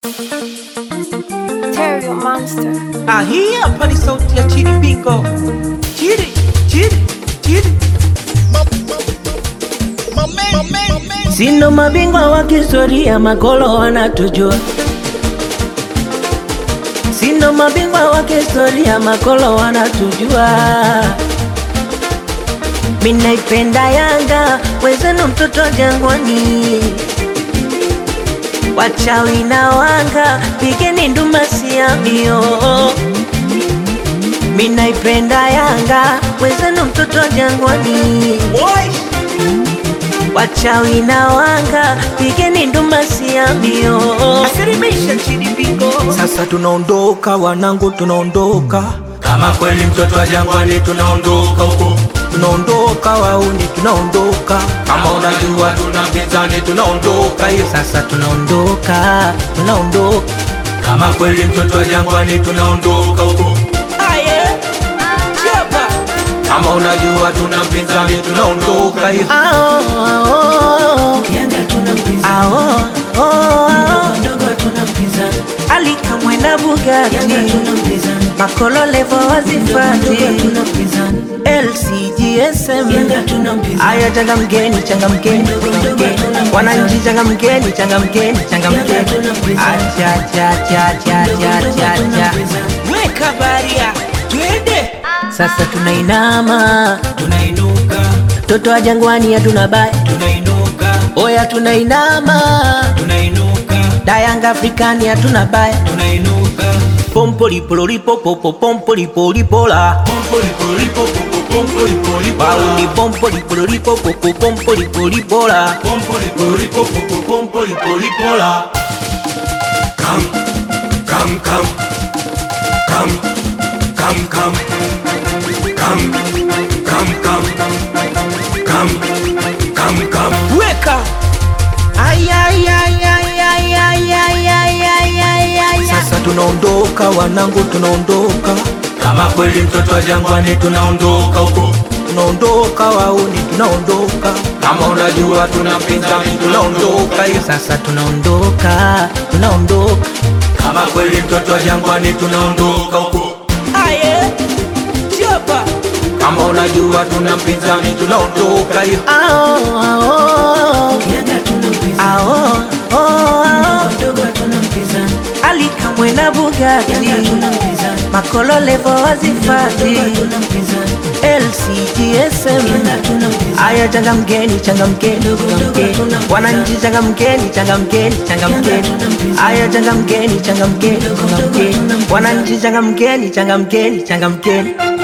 Terrio Monster. Ah, hii hapa ni sauti ya Chidi Bingo. Chidi, Chidi, Chidi. Sindo mabingwa wa kihistoria, makolo wanatujua. Sindo mabingwa wa kihistoria, makolo wanatujua. Minaipenda Yanga, wezenu mtoto Jangwani, wachawi na wanga, pigeni nduma siamio. Minaipenda Yanga, wezenu mtoto Jangwani, Boy, wachawi na wanga, pigeni nduma siamio. asilimisha Chidi Bingo. Sasa tunaondoka wanangu, tunaondoka Kama kweli mtoto wa jangwani tunaondoka huko, tunaondoka wauni, tunaondoka kama unajua tuna mpinzani tunaondoka hiyo. Sasa tunaondoka, tunaondoka Kama kweli mtoto wa jangwani tunaondoka huko, aye chapa kama unajua tuna mpinzani tunaondoka hiyo. Ao, ao, ao, ao, ao. Alika mwenda Bugatti Makolo levo wazifati LCGSM Aya changamkeni, changamkeni, changamkeni. Wananchi changamkeni, changamkeni, changamkeni Acha, cha, cha, cha, cha, cha, cha. weka baria twende Sasa tunainama Tunainuka, Toto wa jangwani hatuna baya tunainuka, Oya tunainama tunainuka, Dayanga Afrikani hatuna baya tunainuka. Pompolipolipopopo pompolipolipola Pompolipolipo, pompolipolipo, Pauli pompolipolipopopo pompolipolipola pompolipolipo, pompolipolipola. Come, come, come, come, come, come, come, come, come, come, come, come. weka Ay, ay, ay, ay, ay, ay, ay, ay, ay, ay, ay. sasa tunaondoka wanangu, tunaondoka Kama kweli mtoto wa jangwani tunaondoka huko, tunaondoka wauni, tunaondoka kama unajua tuna mpinzani tunaondoka hiyo. Sasa tunaondoka, tunaondoka Kama kweli mtoto wa jangwani tunaondoka huko, aye chapa kama unajua tuna mpinzani tunaondoka hiyo. Ao, ao, ao, ao, ao. Alika mwena Bugatti Makolo levo wazifati LCGSM Aya changamkeni, changamkeni, changamkeni Wananchi changamkeni, changamkeni, changamkeni Aya changamkeni, changamkeni, changamkeni Wananchi changamkeni, changamkeni, changamkeni